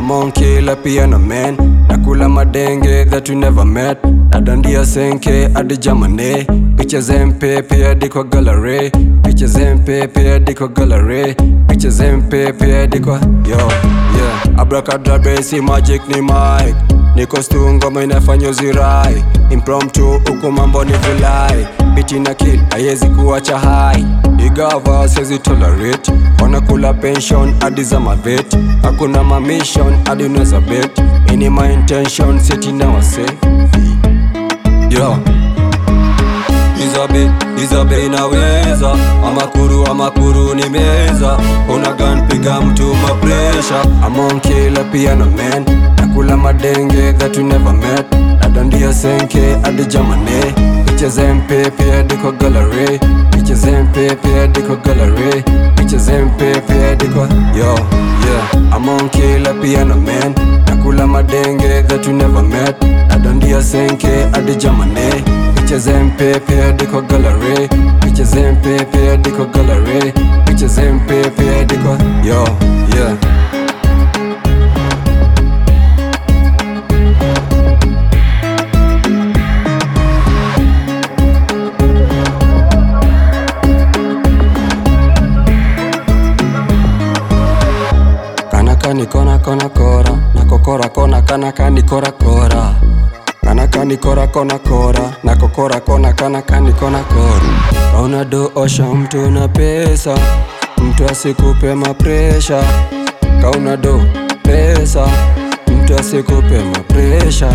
I'm on killer piano man nakula madenge that we never met nadandia senke hadi jamane picha zempepe hadi kwa gallery picha zempepe hadi kwa gallery picha zempepe hadi kwa yo yeah abracadabra si magic ni mic niko stu ngoma inafanya uzirai impromptu huku mambo ni vulai biti na kill haiwezi kuacha hai igava siwezi tolerate wanakula pension hadi za mavet hakuna mamission hadi unaweza bet ini my intention seti na wase yo Izabe, Izabe inaweza Amakuru, amakuru ni meza Una gun piga mtu mapresha I'm on killer piano man Nakula madenge that we never met Nadandia senke hadi jamane Picha zempepe hadi kwa gallery Picha zempepe hadi kwa gallery Picha zempepe hadi kwa Yo, yeah I'm on killer piano man Nakula madenge that we never met Nadandia senke hadi jamane Picha zempepe hadi kwa gallery Picha zempepe hadi kwa gallery Picha zempepe hadi kwa Yo, yeah Kanaka ni kona kona kora na kokora kona kanaka ni kora kora Kanaka ni kora kona kora na kokora kona kanaka ni kona kora Kauna do osha mtu na pesa mtu asikupe mapresha Kauna do pesa mtu asikupe mapresha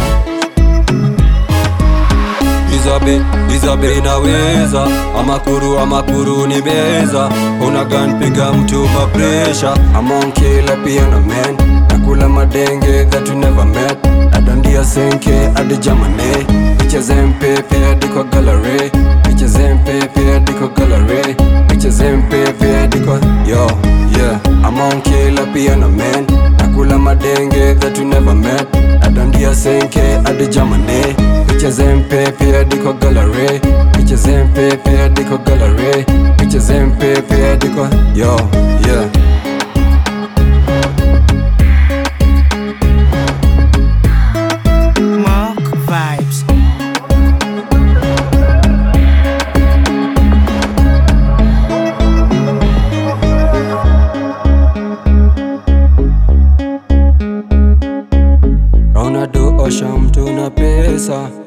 Izabe, Izabe inaweza Amakuru, amakuru ni meza Una gun piga mtu mapresha I'm on killer piano man Nakula madenge that we never met Nadandia senke hadi jamane Picha zempepe hadi kwa gallery Picha zempepe hadi kwa gallery Picha zempepe hadi kwa Yo, yeah I'm on killer piano man Nakula madenge that we never met Nadandia senke hadi jamane Picha zempepe hadi kwa gallery Picha zempepe hadi kwa gallery Picha zempepe hadi kwa Yo, yeah Mark Vibes. Kauna do osha mtu na pesa